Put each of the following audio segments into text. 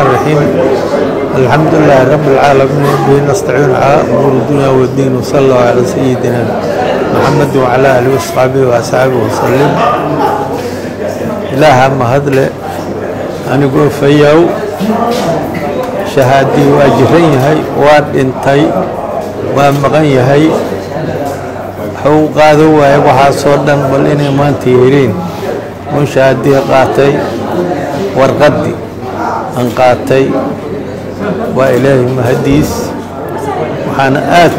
الرحيم الحمد لله رب العالمين به نستعين على أمور الدنيا والدين وصلى الله على سيدنا محمد وعلى آله وصحبه وأصحابه وسلم إله ما هدله أنا أقول فيو شهادي واجرين هاي واد انتي ومغن هاي حو قادوا وهي وحاصودا بل إني ما انتيرين من شهادي قاتي warqaddii aan qaatay waa ilaahay mahadiis waxaana aad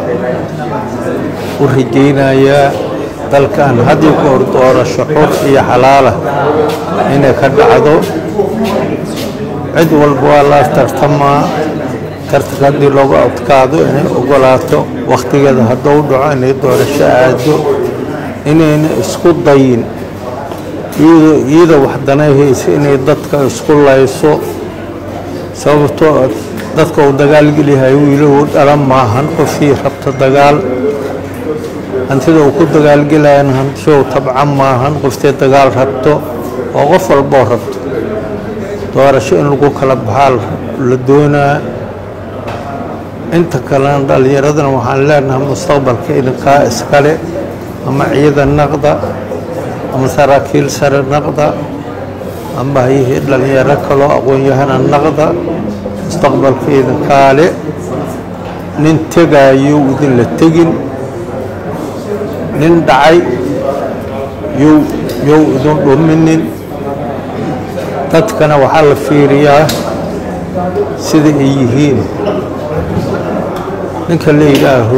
u rajaynayaa dalkan haddii ku hor doorasho xur iyo xalaala inay ka dhacdo cid walba waa la tartamaa tartanka haddii loogu adkaado inay ogolaato wakhtigeeda hadduu dhaco inay doorasho aado inayna isku dayin iyada wax danayhaysa inay dadka isku layso sababtoo dadka uu dagaalgeliyahay wiilahu dhalan maahan qofkii rabta dagaal hantida uu ku dagaalgelayana hantishow tabcan maahan qoftee dagaal rabto oo qof walboo rabto doorasho in lagu kala baxaa la doonaa inta kalena dhallinyaradana waxaan leenahay mustaqbalka idinkaa iskale ama ciidan naqda ama saraakiil sare naqda ama hayihii dhallinyaro kaloo aqoon-yahana naqda mustaqbalka idinkaale nin tegaayo idinla tegin nin dhacay yow yow idin dhuminin dadkana waxaa la fiiriyaa sida ay yihiin ninka la yidhaaho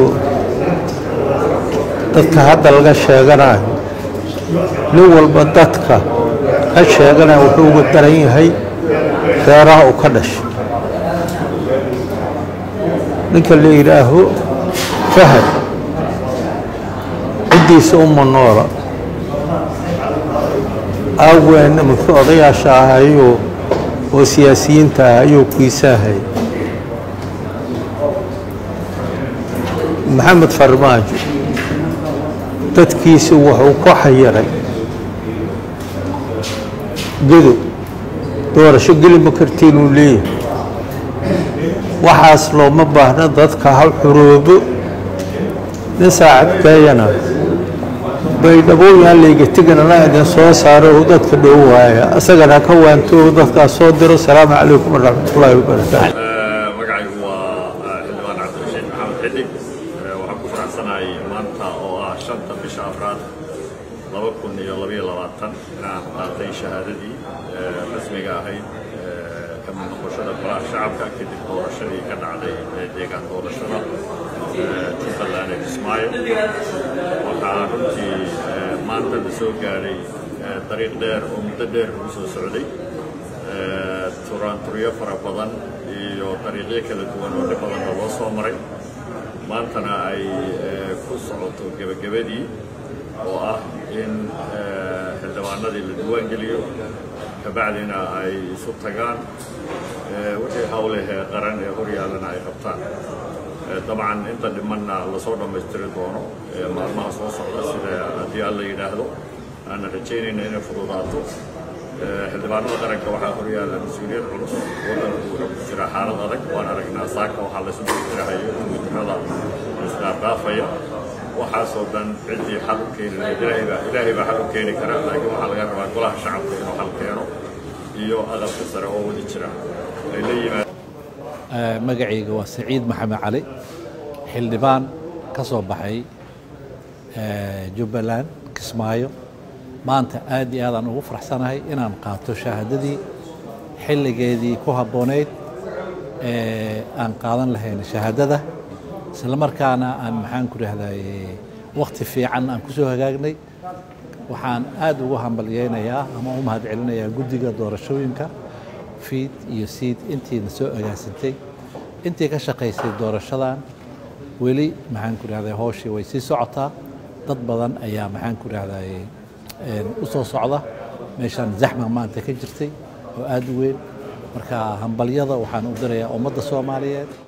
dadka hadda laga sheeganayo nin walba dadka ka sheeganaya wuxuu uga daran yahay reeraha uu ka dhashay ninka la yidhaaho fahad ciddiisa uma noola aaween markii odayaasha ahayuu oo siyaasiyiinta ah ayuu kiisaahay maxamed farmaajo dadkiisi wuxuu ku xayiray gedo doorasho geli ma kartiinuu leeyahay waxaas looma baahna dadka ha xuroobo nin saacad keeyana baydhabooyaan layga teganana idin soo saaro uu dadka dhow waaya asagana ka waanto dadkaas soo diro asalaamu calaykum waraxmatullaahi wabarakaatu magacaygu waa xildhibaan cabdirashiid maxamed xidig waxaan ku faraxsanahay maanta oo ah shanta bisha afraad laba kun iyo labaiyo labaatan inaan qaatay shahaadadii rasmiga ahayd ka mid noqoshada golaha shacabka kadib doorashadii ka dhacday deegaan doorashada jubbaland ee kismaayo waxaa runtii maanta la soo gaadhay dariiq dheer oo muddo dheer ugu soo socday turaanturyo fara badan iyo dariiqyo kala duwan oo dhib badanna loo soo maray maantana ay ku socoto gebagabadii oo ah in xildhibaanadii la diiwaangeliyo kabacdina ay isu tagaan wixii hawlehee qaran ee horyaalana ay qabtaan dabcan inta dhimanna lasoo dhammaystiri doono maalmaha soo socda sida haddii alla yidhaahdo aanan rajaynayna inay fududaato xildhibaanada qaranka waxaa horyaala mas-uuliyad culus waddanku wuxuu ku jira xaalad adag waan aragnaa saaka waxaa laysu dirahayo gudirada isqaarqaafaya waxaasoo dhan ciddii xal u keeni lahayd ilaahaybaa ilaahay baa xal u keeni kara laakiin waxaa laga rabaa golaha shacabka inuu xal keeno iyo aqalka sare oo wadi jira ay la yimaad magacayga waa saciid maxamed cali xildhibaan ka soo baxay jubbaland kismaayo maanta aad iyo aadaan ugu faraxsanahay inaan qaato shahaadadii xilligeedii ku habboonayd ee aan qaadan lahayn shahaadada isla markaana aan maxaan ku rahdaye wakhti fiican aan ku soo hagaagnay waxaan aad ugu hambalyeynayaa ama u mahad celinayaa guddiga doorashooyinka fiid iyo siid intiina soo agaasintay intii ka shaqaysay doorashadan weli maxaan ku rahdaye hooshii way sii socotaa dad badan ayaa maxaan ku rahdaye u soo socda meeshaan zaxma maanta ka jirtay oo aad u weyn marka hambalyada waxaan u dirayaa ummadda soomaaliyeed